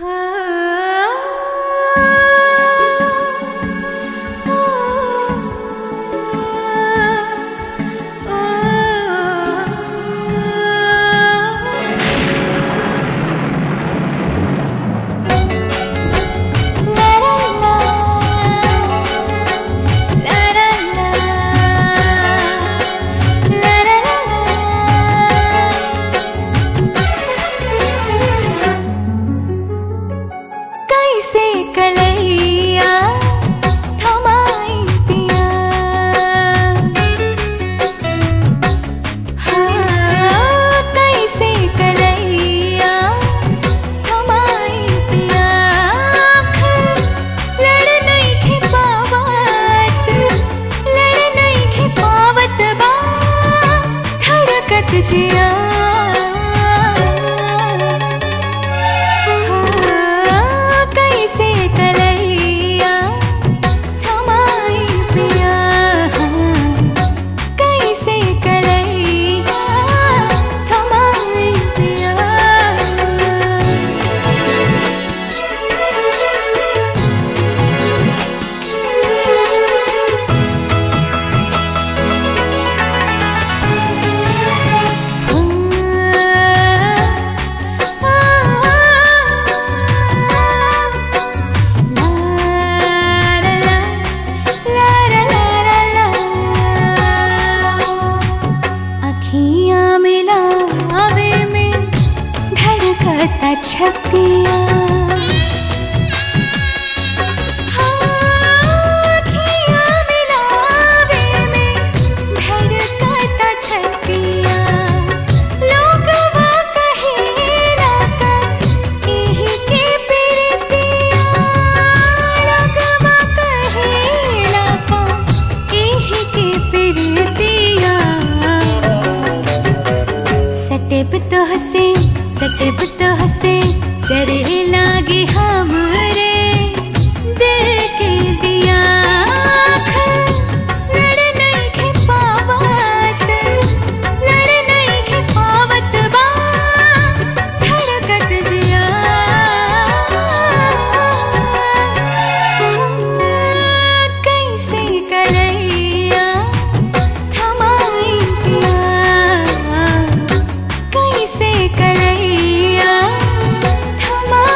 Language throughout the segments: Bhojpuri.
कैसे कलैया थमाई पिया हाँ, कैसे कलैया थमाई पिया आँख लड़ नहीं खे पावत लड़ नहीं खे पावत बा धड़कत जिया हाँ, कैसे कलैया थमाई पिया कैसे कलैया थमाई पिया अखियां मिलावे में धड़कता छतिया अखियां मिलावे में धड़कता छतिया लोगवा कहेला का एही के प्रीतिया लोगवा कहेला का एही के प्रीतिया सटेब तो हसे सटेब तो हसे चरे लागे हमरे दिल के दिया आँख लड़ नहीं खे पावत लड़ नहीं खे पावत बा धड़कत जिया कैसे कलैया थमाई पिया कैसे कलैया थमाई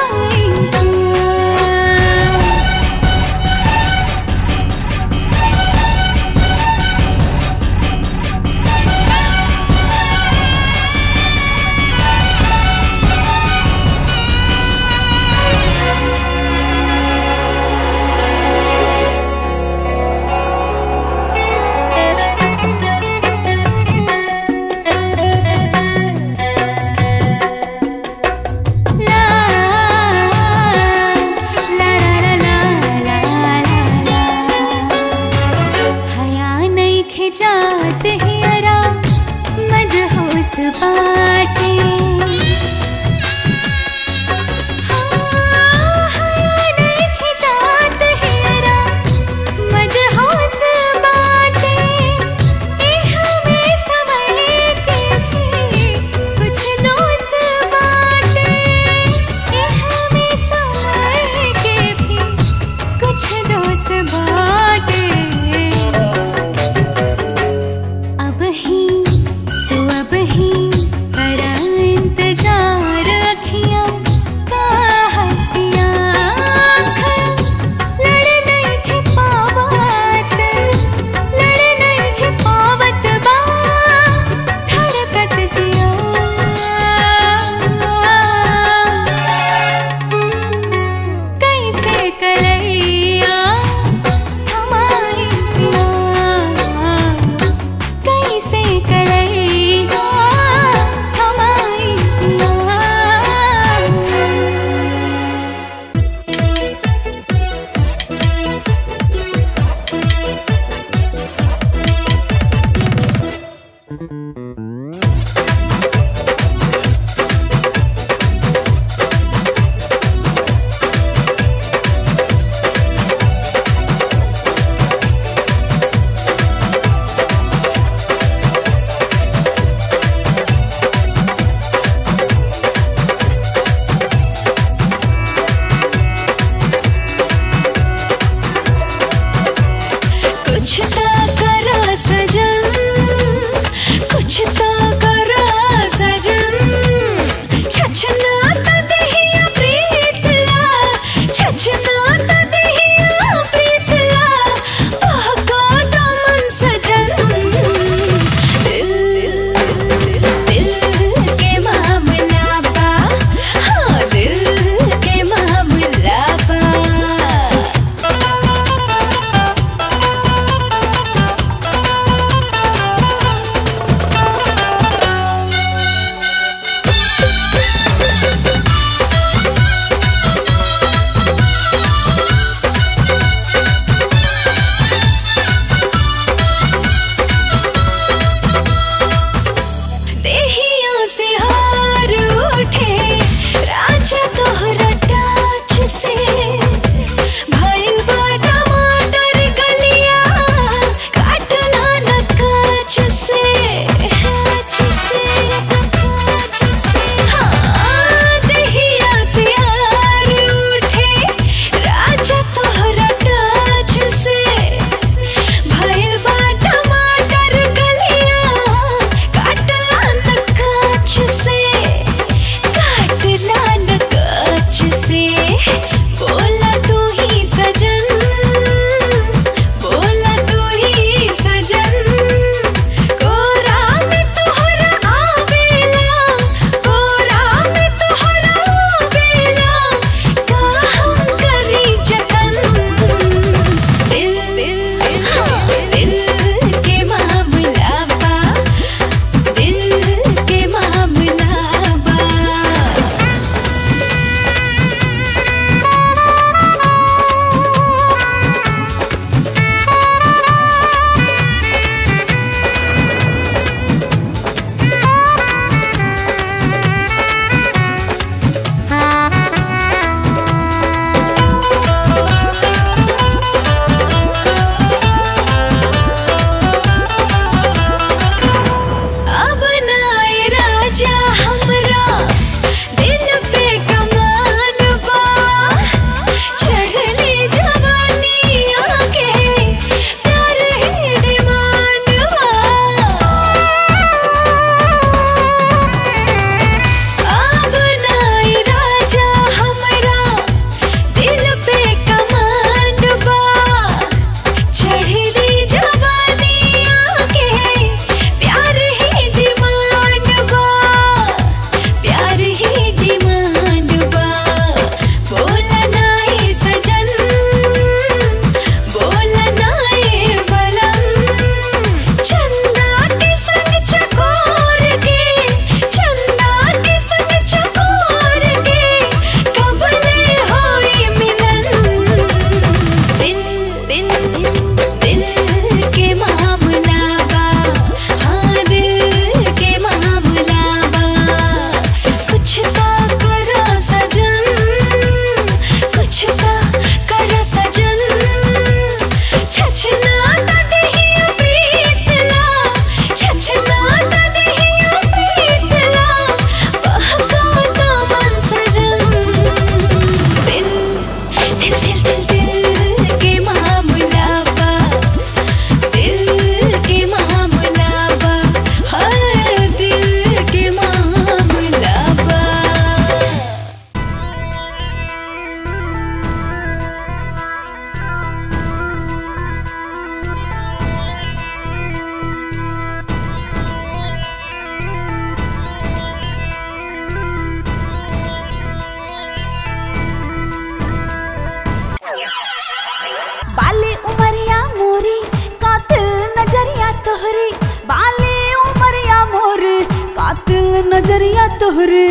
नजरिया तोहरे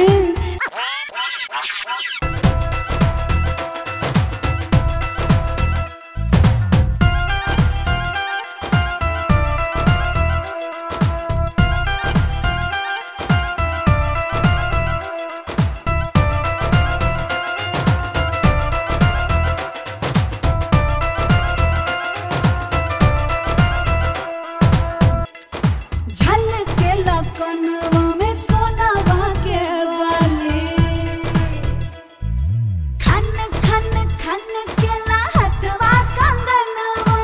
झलकेला कनवा में सोनावा के वाली खन खन खन केला हथवा कंगनवा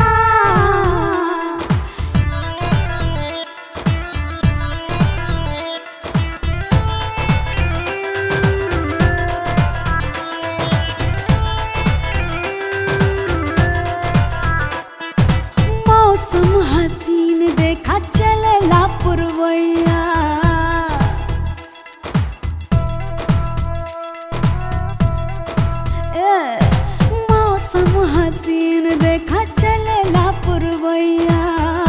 मौसम हसीन देखा चलेला पुरवैया ए, मौसम हसीन देखा चलेला पुरवैया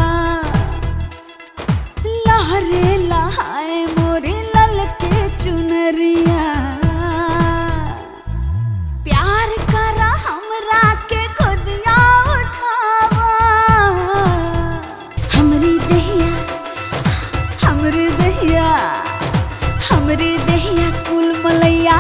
लहरे लहाए मोरी ललके चुनरिया प्यार करा हमरा के खुदिया उठावा हमरी दहिया हमरी दहिया हमरी दहिया कुल मलैया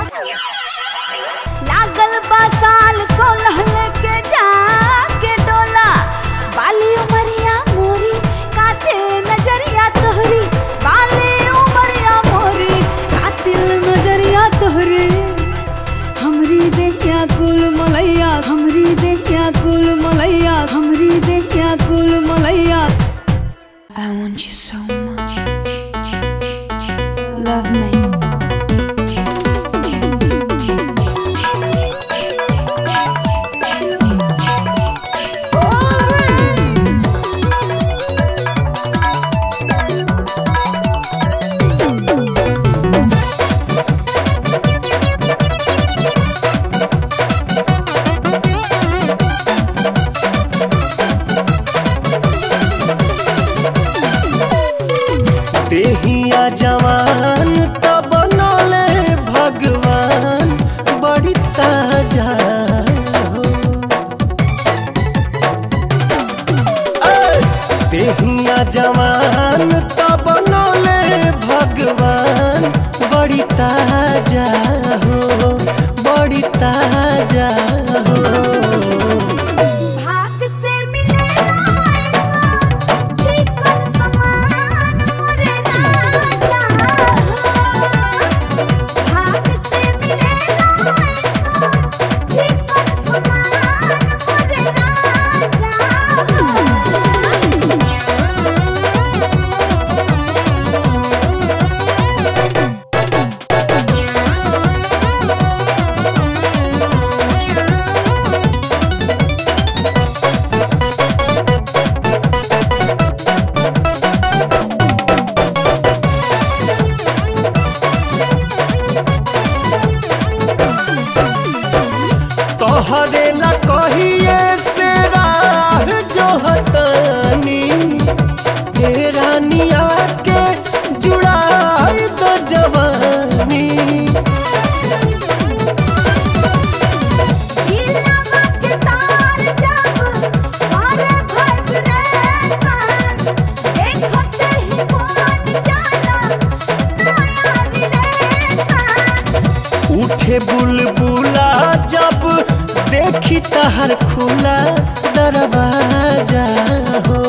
लागल बा साल सोलह लेके जाके डोला बाली उमरिया मोरी कातिल नजरिया तोहरी बाली उमरिया मोरी कातिल नजरिया तोहरी हमरी देहिया कुल मलैया हमरी देहिया कुल मलैया हमरी देहिया कुल मलैया I want you so much. Love me. देहिया जवान तब बनले भगवान बड़ी ताजा हो ऐ! देहिया जवान तब बनले भगवान बड़ी ताजा हो बड़ी ताजा हो भाग से मिलेला ऐसा चिकन समान मोरे राजा भाग से मिलेला ऐसा चिकन समान मोरे राजा तोहरे ला कहिए से राह जो हतानी हे रानिया के जुड़ाई तो जवानी इलावा के तार जब और वाइब्रेशन देखते ही मन जाला नया रिलेशन उठे बुलबुला जब देखी तहर खुला दरवाजा हो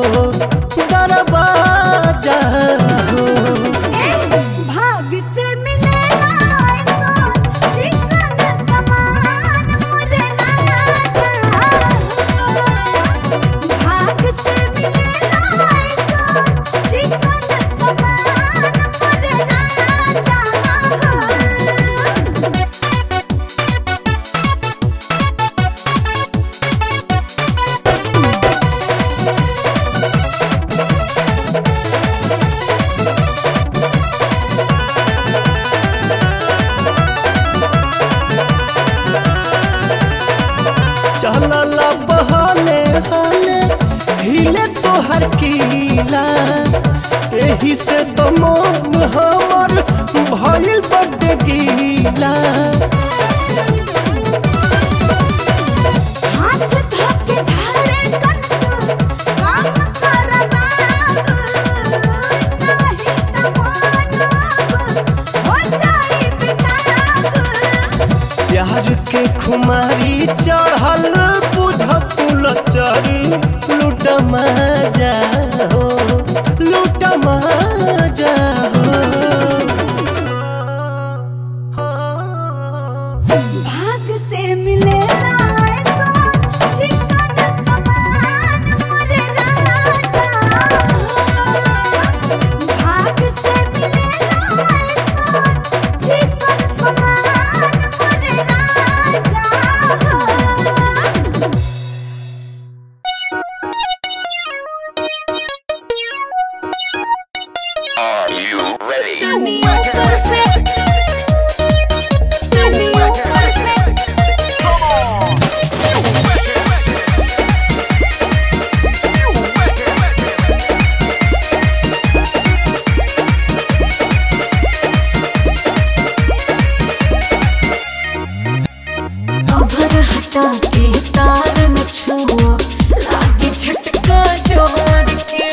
दरवाजा हो भाग से मिलेला ऐसा चिकन समान मोरे राजा भाग से मिलेला ऐसा चिकन समान मोरे राजा चलल बहले हले हिले तोहर कीला एही से तो मन हमर भइल बड्डे गीला हाथ धोके धारे कन तू काम कर बाबू नाही त मानब हो जाई बेताब प्यार के खुमारी चढ़ल बुझकुल चरी लूट मजा हो लूट मजा हो भाग से मिलेला ऐसा चिकन समान मोरे राजा भाग से मिलेला ऐसा चिकन समान मोरे राजा दुनिया पर से दुनिया पर से कवर हटा के तार न छुआ लागे झटका जोर के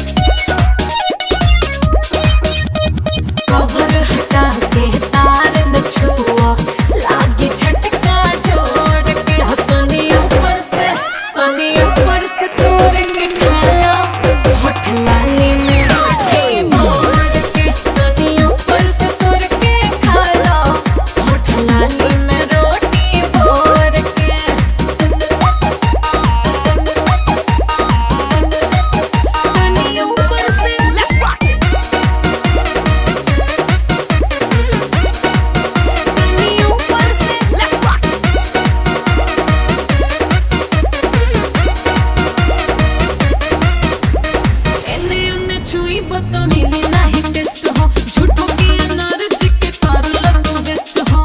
कवर हटा के तार न छुआ लागे झटका जोर के हो तनी ऊपर से तनी ऊपर से तोड़ के खाला होठ लाली में रोटी भोर के तनी ऊपर से तोड़ के खाला होठ लाली में रोटी भोर के तनी ऊपर से तनी ऊपर से एने ओने छुई बतो मिली नाही टेस्ट हो झूठो की एनर्जी के कर लगो वेस्ट हो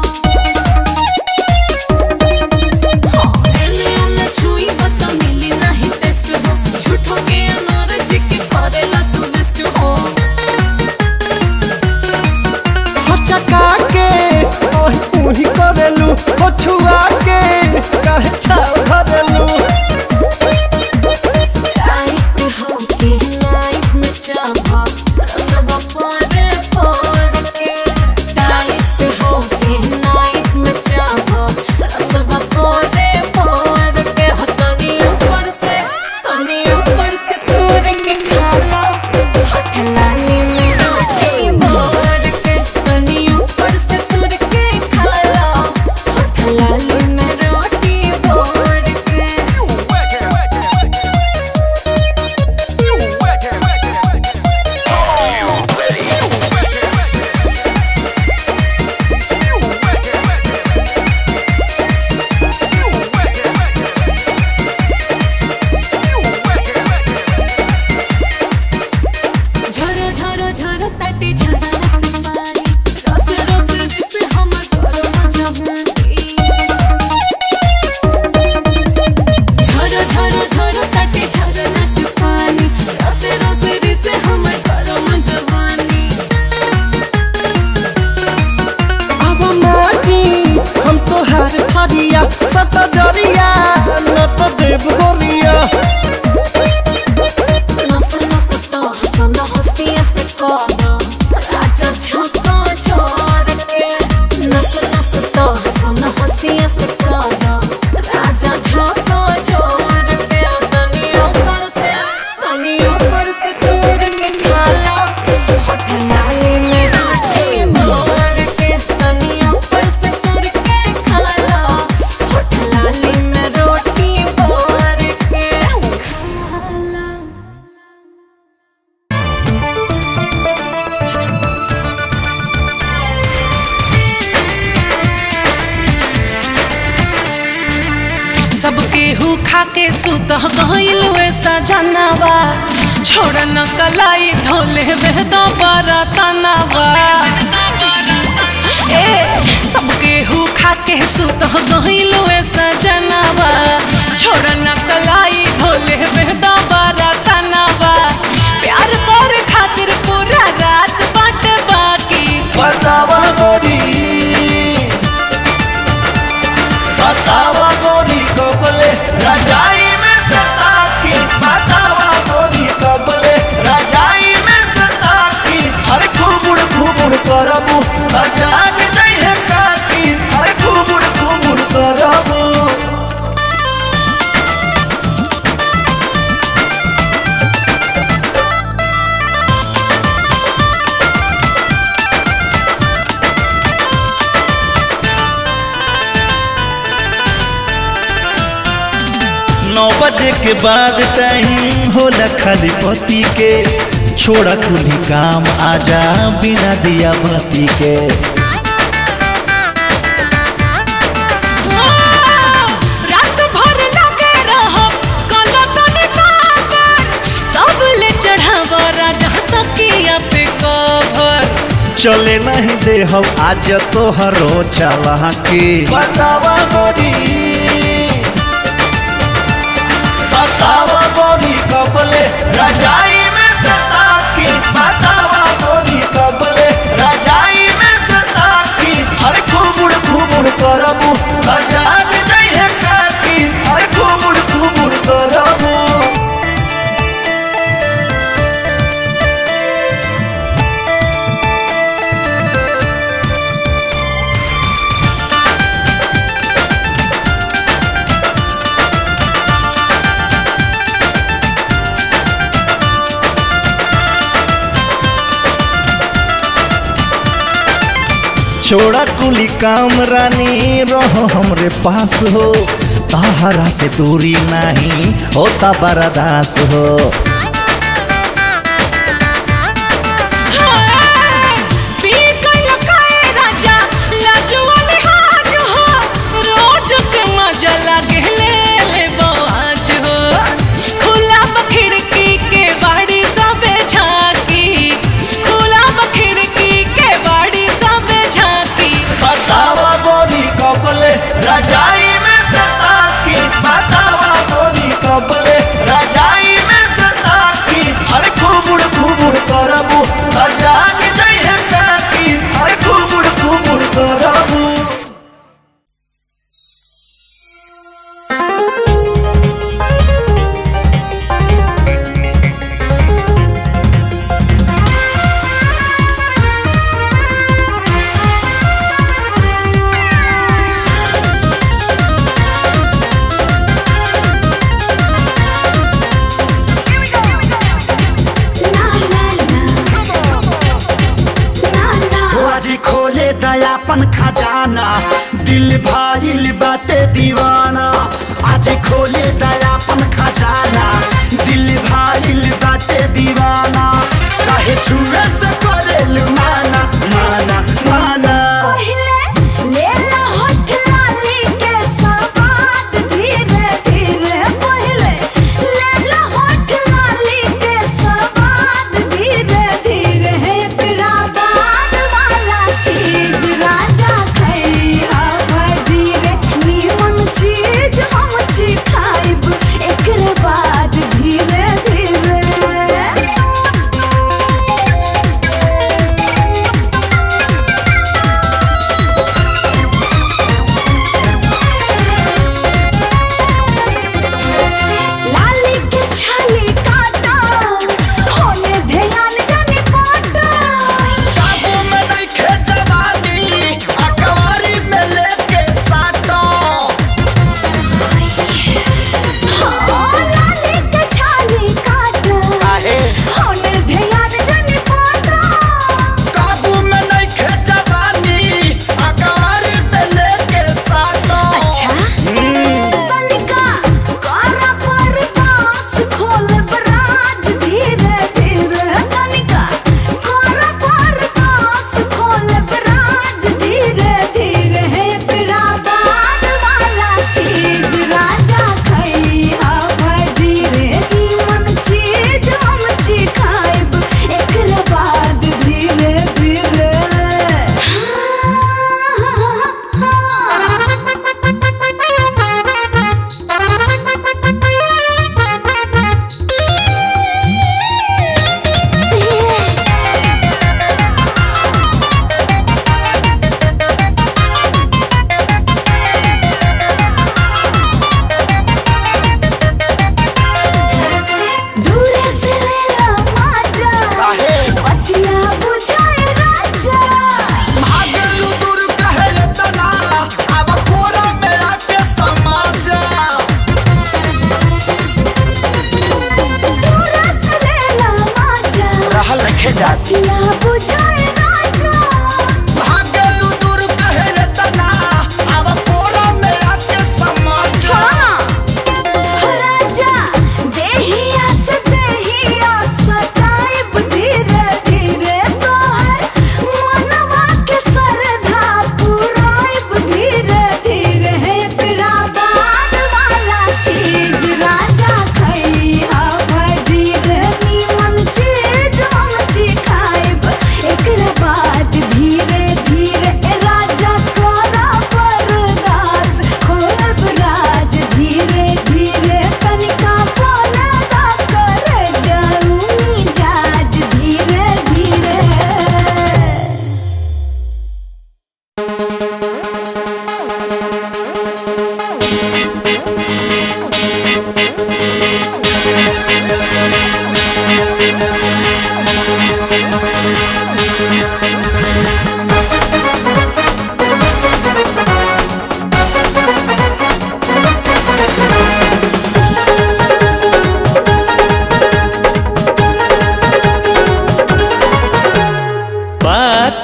हाँ, एने ओने छुई बतो मिली नाही टेस्ट हो झूठो के एनर्जी के कर लगो वेस्ट हो हचका के ओही उही करेलू हो छुआ के काहे छाव धरेलू टाइट हो के नाइट में चाभा रसवा पारे पार के टाइट हो के नाइट में चाभा रसवा पारे पार के हो तनी ऊपर से तनी ऊपर से तोड़ के खाला होठ लाली में रोटी भोर के तनी ऊपर से तोड़ के खाला होठ लाली में रोटी भोर के झरो झरो झरो ताटी झरा रस पानी रस रस रिस हमर गरम जवानी झरो झरो झरो ताटी झरा रस पानी रस रस रिस हमर गरम जवानी अब माटी हम तोहार थरिया सत जरिया न तो देव गोरिया नस नस तो हसन हसिया से कदा राजा झोंका छोड़ के नस नस तो हसन हसिया से कदा राजा झोंका छोड़ के तनी ऊपर से तनी ऊपर से तोड़ के खाला होठ लाली में रोटी भोर के तनी ऊपर से तोड़ के खाला होठ लाली में रोटी भोर के खाला सब केहू खा के सुत गइल वैसा जनावा छोड़ न कलाई धोले बेहद बरतनावा ए सब केहू खा के सुत गइल वैसा जनावा छोड़ न कलाई धोले बेहद बरतनावा प्यार कर खातिर बतावा गोरी कबले रजाई में सता की बतावा गोरी कबले रजाई में सता की अरे घुमुड़ घुमुड़ करबू अजान नहीं है काकी अरे घुमुड़ घुमुड़ करबू नौ बजे के बाद टाइम होला खाली पति के छोड़ा कुली काम आजा बिना दिया बत्ती के रात भर लगे रहब कलतन सागर तब ले चढ़ाव राजा तकिया पे कवर चले नहीं दे हम आज तो हरो चला के बतावा गोरी बतावा गोरी कबले रजाई में सता की बतावा गोरी कबले रजाई में सता की अरे घुमुड़ घुमुड़ करबू अजान नहीं है काकी अरे घुमुड़ घुमुड़ करबू छोड़ा कुली काम रानी रहो हमरे पास हो ताहरा से दूरी नहीं होता बर्दास हो पी गइल काए राजा लाजवाले हाज हो रोज के मजा लागे ले ले बाज हो खुला खिड़की के बाड़ी सबे झांकी खुला खिड़की के बाड़ी सबे झांकी बतावा गोरी कबले रजाई में सता की बतावा गोरी कबले रजाई में सता की अरे घुमुड़ घुमुड़ करबू अजान नहीं है काकी अरे घुमुड़ घुमुड़ करबू ना ना ना ना ना आज खोले दयापन खजाना दिल भाईल बाटे दीवाना आज खोले दयापन खजाना दिल भाईल बाटे दीवाना काहे छुए से करेलु माना माना माना पहिले ले ला होठ लाली के स्वाद धीरे धीरे पहिले ले ला होठ लाली के स्वाद धीरे धीरे एकरा बाद वाला चीज राजा खैहा धीरे नीमन चीज हम छी खाइब एकरे बाद धीरे धीरे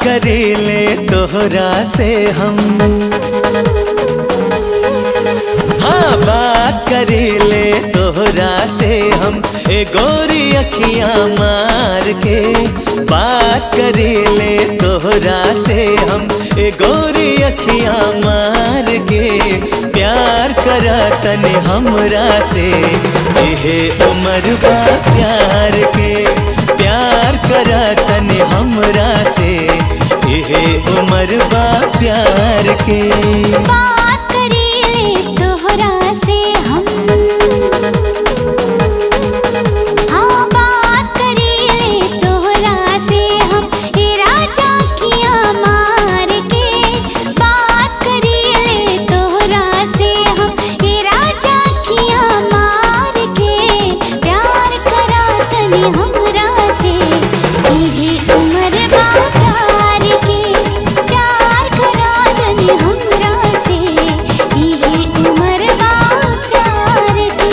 करेले तोहरा से हम हाँ बात करेले तोहरा से हम ए गोरी अखियां मार के बात करेले तोहरा से हम ए गोरी अखियां मार के प्यार करा तने हमरा से एहे उम्र बा प्यार के प्यार करा तने हमरा से एहे उम्र बा प्यार के बात करेले तोहरा से हम हाँ बात करेले तोहरा से हम ए राजा किया मार के बात करेले तोहरा से हम ए राजा किया मार के प्यार करा तनी हमरा से इहे उम्र बा प्यार के प्यार करा तनी हमरा से इहे उम्र बा प्यार के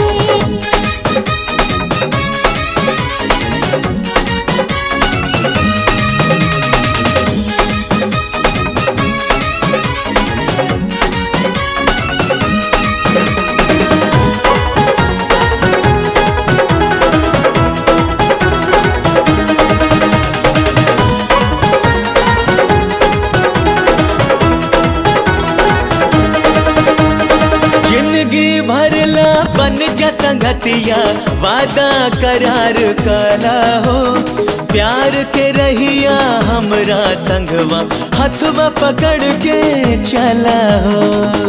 जिंदगी भरला बन जा संगतिया वादा करार कला हो प्यार के रहिया हमरा संगवा हथवा पकड़ के चला हो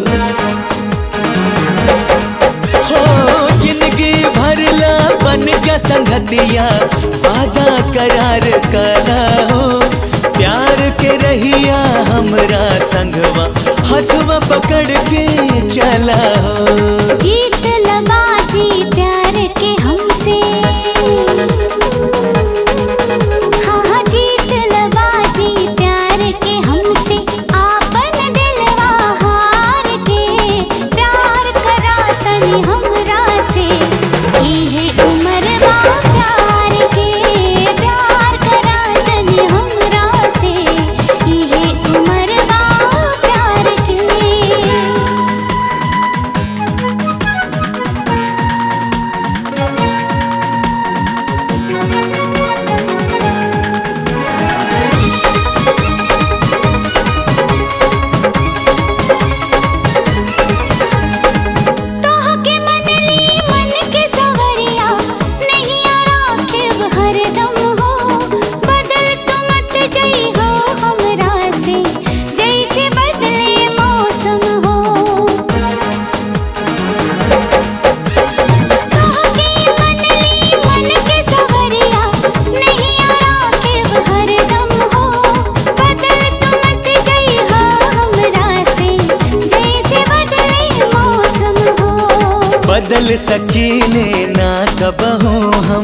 हो जिंदगी भरला बन जा संगतिया वादा करार कला हो प्यार के रहिया हमरा संगवा हथवा पकड़ के चला हो जीत लबाजी प्यार के हमसे हाँ हाँ जीत लबाजी प्यार के हमसे आपन दिलवा हार के प्यार करा तनी हमरा से इहे उम्र बा प्यार के प्यार करा तनी हमरा से इहे उम्र बा प्यार के तोहके मनली मन के सवरिया नहीं राखिब हरदम हो बदल तू मत जई हो हमरा से जैसे बदले मौसम हो तोहके मनली मन के सवरिया नहीं राखिब हरदम हो बदल तू मत जई हो हमरा से जैसे बदले मौसम हो बदल सकीले ना कबहो हम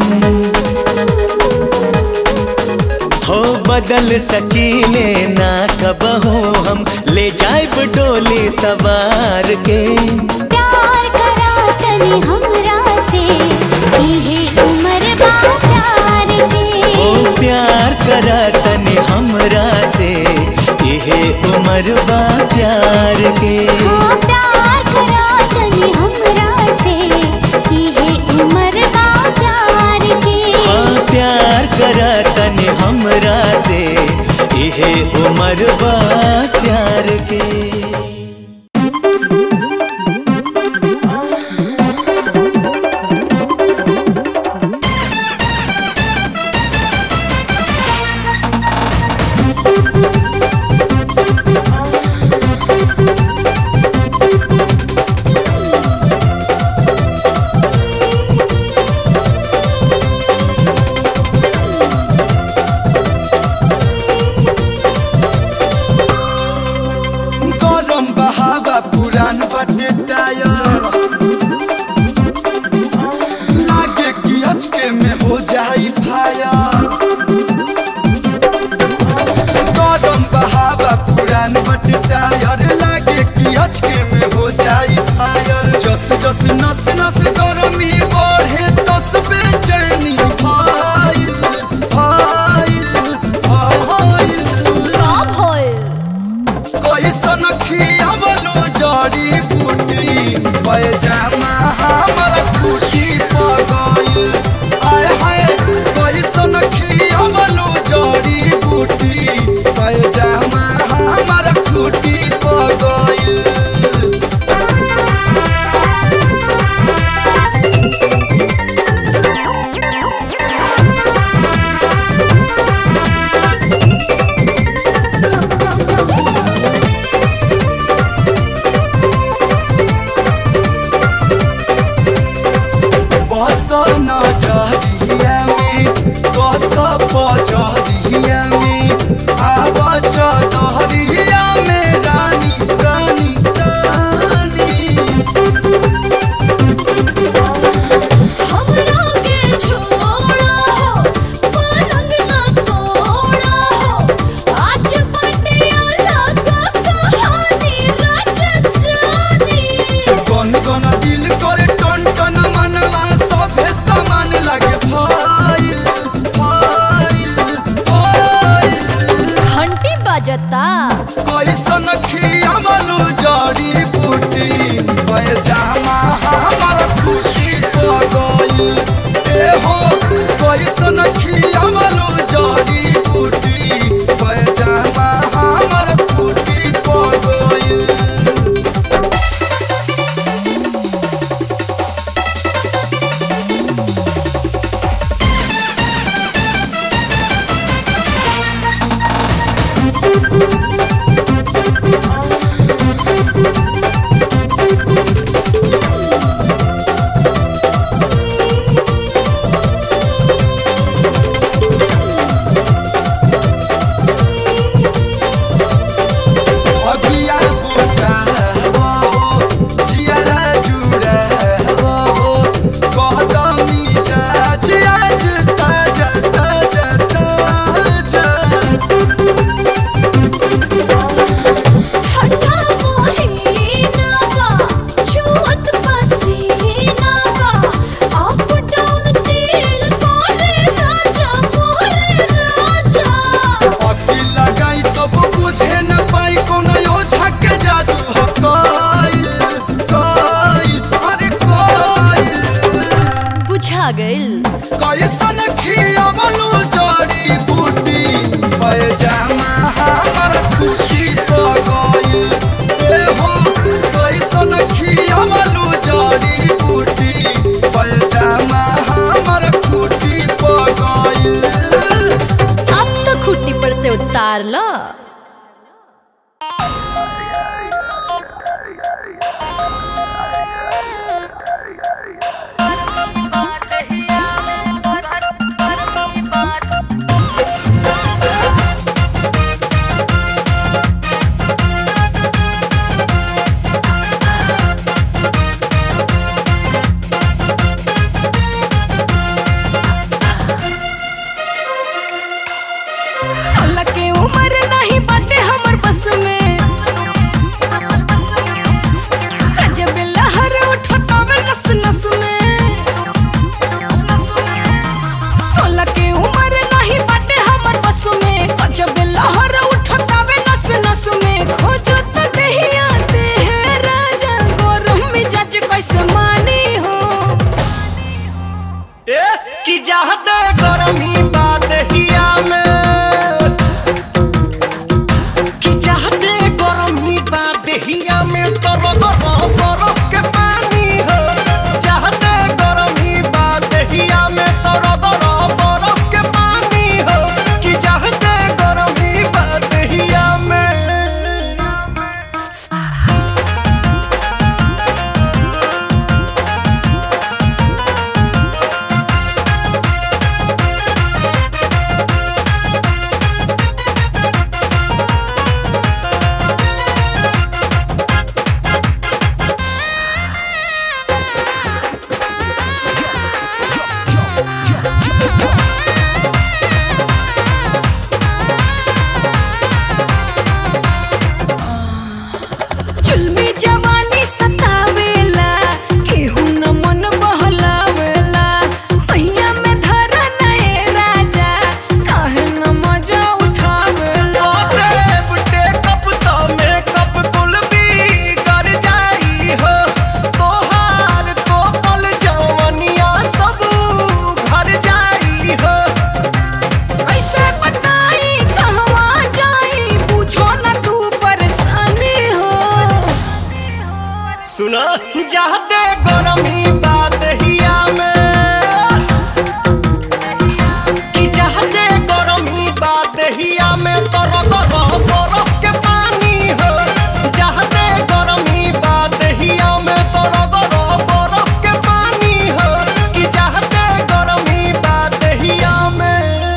हो बदल सकीले ना कबहो हम ले जाइब डोली सवार के प्यार करा तनी हमरा से इहे उम्र बा प्यार के हो प्यार करा तने हमरा से इहे उम्र बा प्यार के हाँ प्यार करा तनी हमरा से इहे उम्र बा प्यार के हाँ प्यार करा तने हमरा से इहे उम्र बा प्यार के पैजामा हमर खूटी पर गइल आय हाय कैसन खियावलू जड़ी बूटी पैजामा हमर खूटी पर गइल बस नजरिया में बस पजरिया में आब चदरिया में रानी रानी रानी हमरा के छोड़ा हो पलंग ना तोड़ा हो आज पटियाला का कहानी रच जानी कौन कौन दिल करे टन टन मनवा सभे समान लगे फाइल फाइल फाइल घंटी बजता कैसन खियावलू जड़ी बूटी पैजामा हमर खूटी पर गइल ए हो कैसन खियावलू जड़ी बूटी पैजामा हमर खूटी पर गइल अगिया बुटा हो जियारा जुड़ा हो कदमी जा आज ताजा ताजा ताजा हटा मोहिना बा छुअत पसीना बा अप डाउन तेल कोरे राजा मोहरे राजा अकी लगाई तब बुझे न पाई कोनो ओझा के जादू हो कइल कइल अरे कइल बुझा गइल कैसन खियावलू जड़ी बूटी पैजामा हमर खूटी पर गइल ए हो कैसन खियावलू जड़ी बूटी पैजामा हमर खूटी पर गइल अब तो खुट्टी पर से उतार लो सोलह के उम्र नहीं बाटे हमर बस में गजब लहर उठतावे नस नस में सोलह के उम्र नहीं बाटे हमर बस में गजब लहर उठतावे नस नस में खोजो तो दहिया दे है राजा गरम मिजाज कैसे मानी हो ए कि जाहते गरमी बात हिया में कि चाहते गरमी बात हिया में तर बरफ के पानी हो चाहते सुना जाते गरमी बात हिया में कि चाहते गरमी बात हिया में तर तर बरफ के पानी हो चाहते गरमी बात हिया में तर तर बरफ के पानी हो कि चाहते गरमी बात हिया में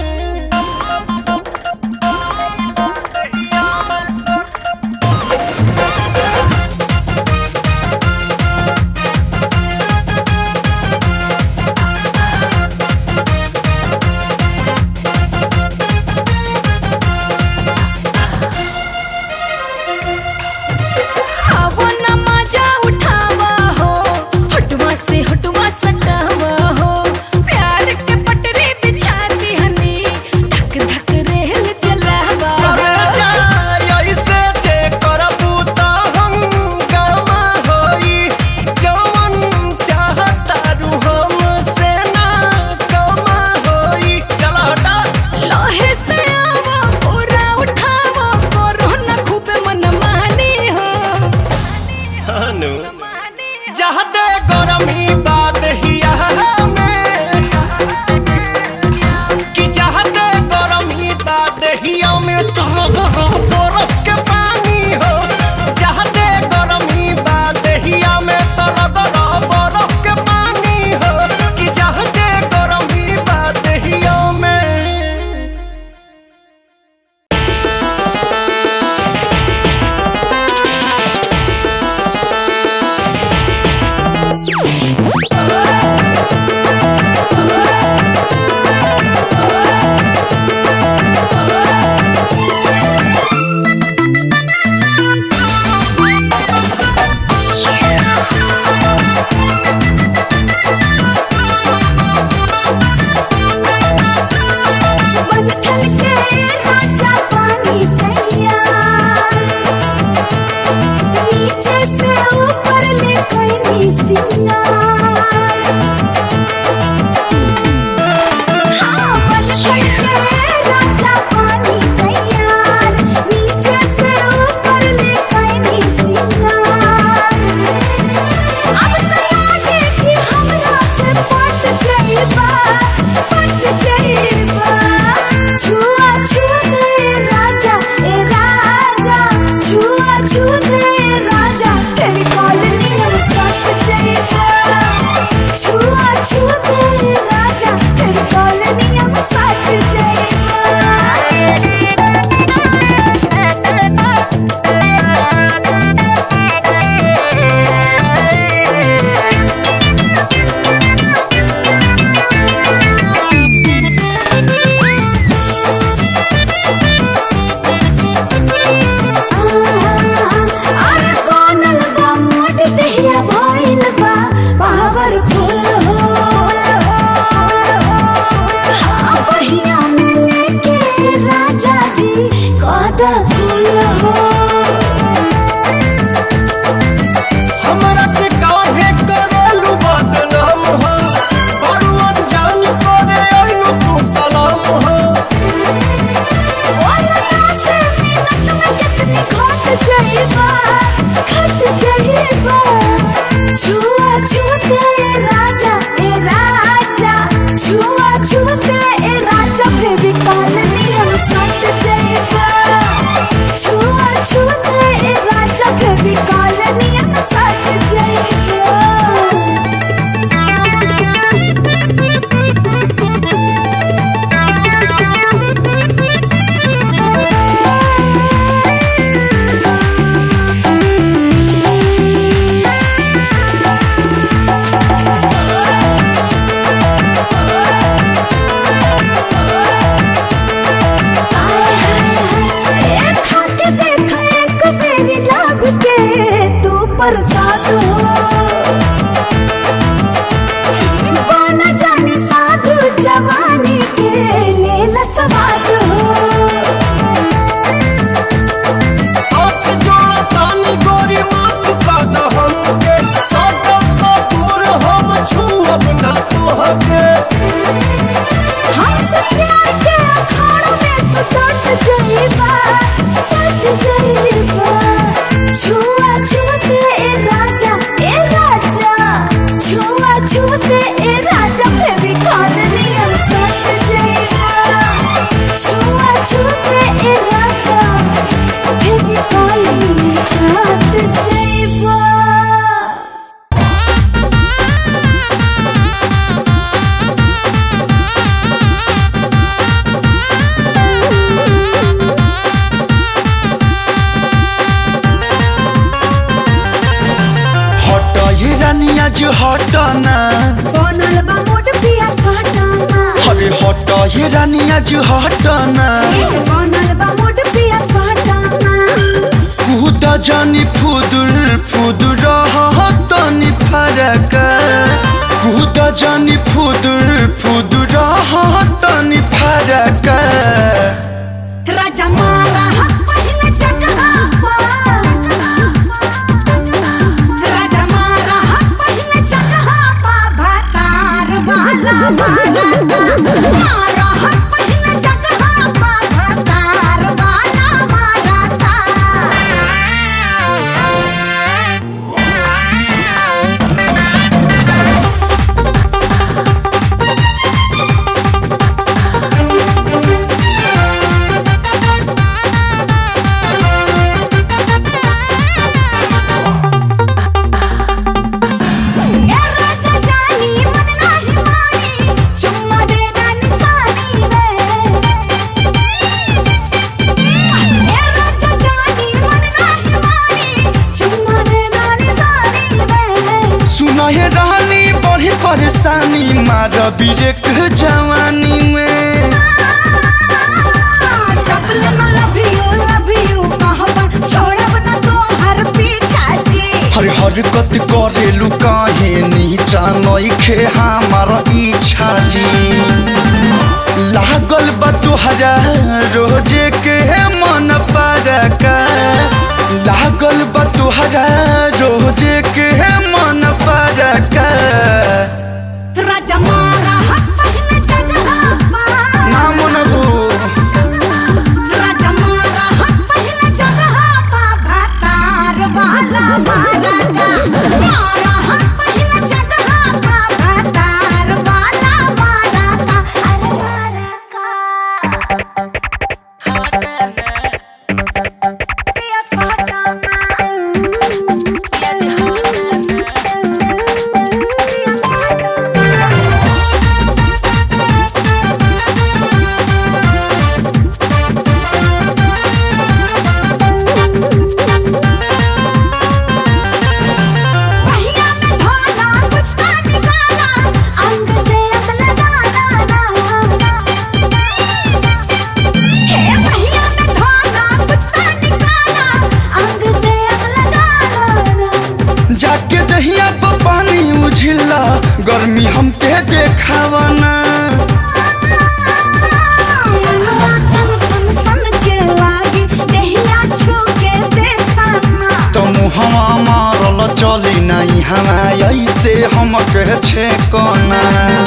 आवो न मजा उठावा हो हटवा से हटवा सटावा हो प्यार के पटरी बिछाती हनी धक धक रेल चलावा अरे जाय ऐसे जे करबू त हम गमा होई जवन चाहतारू हमसे ना कमा होई चल हटा लोहे से आवा पूरा उठावा करो न खूब मन मानी हो हनु जहते गरमी बात हिया में कि जहते गरमी बात हिया में तरह बरफ के पानी हो जहते गरमी बात हिया में तरह बरफ के पानी हो कि जहते गरमी बात हिया में Thank रानिया जो हटना बनल बा मोट पिया साटाना अरे हट ये रानिया जो हटना बनल बा मोट पिया साटाना कूद जानी फुदुर फुदुर तनी फरक कूद जानी फुदुर फुदुर तनी फरक राजा मारा हा पहिले जगहा राजा मारा हा पहिले जगहा पा भातार वाला मारा मारा हा पहिले जगहा पा भातार वाला मारा ए राजा जानी मन नाही मानी चुम्मा दे दानी सानी वे ए राजा जानी मन नाही मानी चुम्मा दे दानी सानी वे सुना ये रानी बड़ी परेशानी मार बिरेक जवानी में चपले न लव यू लव यू कहबा छोड़ब न तो हर पीछा जी हर हरकत करेलु काहे नीचा नइखे हमार इच्छा जी लागल बा तुहरा रोजे के मन परका लागल बा तुहरा रोजे के मन परका राजा मारा हा पहिले जगहा पा ना मनबू राजा मारा हा पहिले जगहा पा भातार वाला मारा मारा हा पहिले जगहा पा भातार वाला मारा का अरे मारा का पिया साटाना पिया साटाना पहिया में ढोला कुछ ना निकाला अंग से अब लगाना हे पहिया में ढोला कुछ ना निकाला अंग से अब लगाना जाके दहिया पर पानी उझिला गर्मी हमके देखावना मनवा सन सन सन के लागी देहिया छू के देखाना तो मुहवा मारल चली नहीं हवा ऐसे हमके छे कोना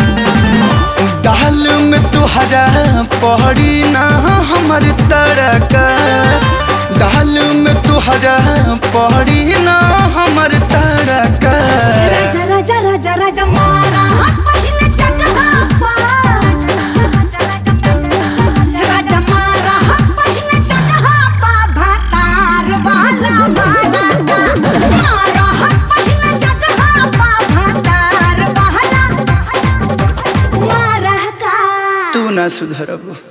दाल में तुहरा पहड़ी ना हमर तड़का दाल में तुहरा पहड़ी ना हमर तड़का राजा राजा राजा राजा मारा पहिले जगहा पा राजा मारा पहिले जगहा पा भातार वाला मारा मारा पहिले जगहा पा भातार वाला मारा का तू ना सुधरबू